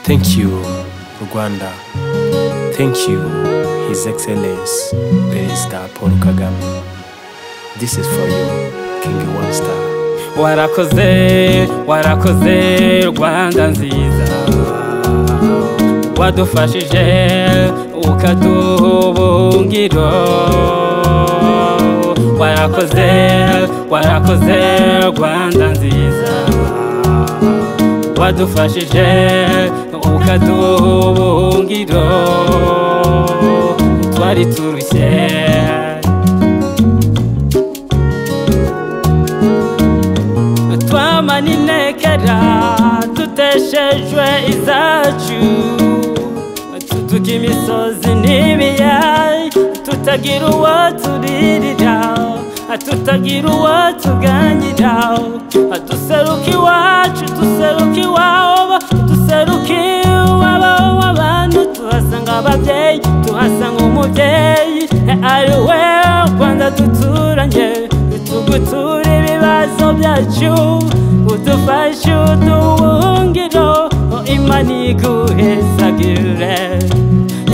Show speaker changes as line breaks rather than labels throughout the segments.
Thank you, Rwanda. Thank you, His Excellency, Perezida Paul Kagame. This is for you, King One Star.
warakoze warakoze rwanda nziza wadufashije ukaduhubungiro warakoze warakoze rwanda nziza wadufashije ukaduhubungiro twari turushye twamaninekera tuteshejwe izacu tuduga imisozi n'ibiyaya tutagira uwo turirira tutagira uwo tuganira duseruka iwacu duseruka iwabo duseruka iwabo w'abantu tuhasanga ababyeyi tuhasanga umubyeyi ari we rwanda duturanye tugutura ibibazo byacu udufashe uduhungiro imana iguhezagire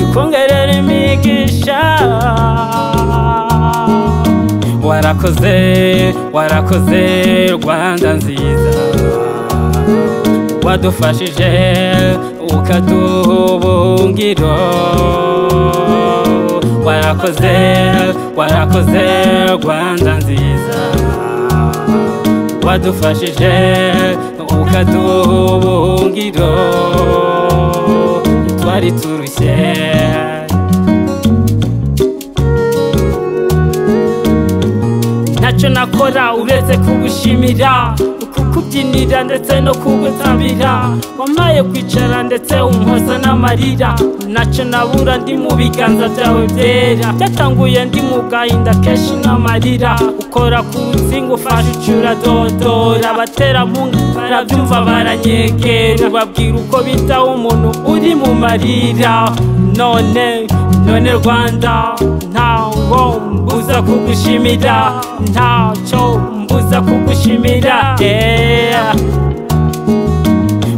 ikongerera imigisha warakoze warakoze rwanda nziza wadufashije ukaduha ubungiro warakoze warakoze rwanda nziza wadufashije ukaduha ubuhungiro twari turushye ntacyo nakora uretse kugushimira kukubyinira ndetse no kugutabira wamaye kwicara ndetse umpoza n'amarira ntacyo nabura ndi mu biganza byawe byera byatanguye ndi mu gahinda kenshi n'amarira ukora ku rutsinga ufashe ucura dodora abaterampunga barabyumva baranyegera babwira uko bitaho umuntu uri mu marira none none rwanda ntawo mbuza kugushimira ntacyo mbuza kugushimira yeah.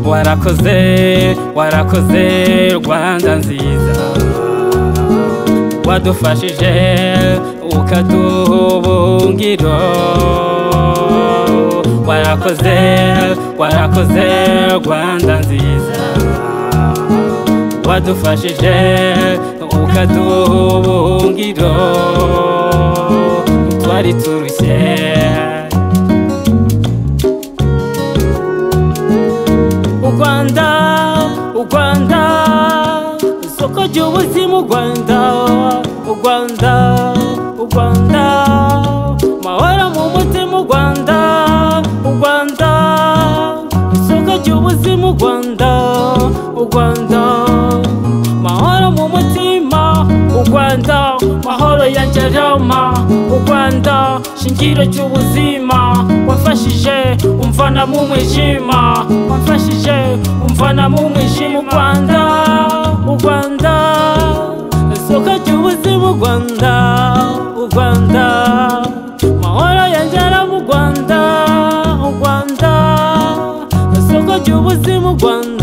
warakoze warakoze rwanda nziza wadufashije ukaduha ubungiro warakoze warakoze rwanda nziza wadufashije ukaduha ubungiro twari turushye u rwanda u rwanda isoko ry'ubuzima u rwanda u rwanda u rwanda mahoro mu mutima u rwanda u rwanda isoko ry'ubuzima u rwanda u rwanda mahoro mu mutima u rwanda mahoro ya ngerama u rwanda shingiro cy'ubuzima wafashije umvana mu mwijima wafashije umvana mu mwijima u rwanda u rwanda isoko ry'ubuzima u rwanda u rwanda mahoro ya ngerama u rwanda u rwanda isoko ry'ubuzima u rwanda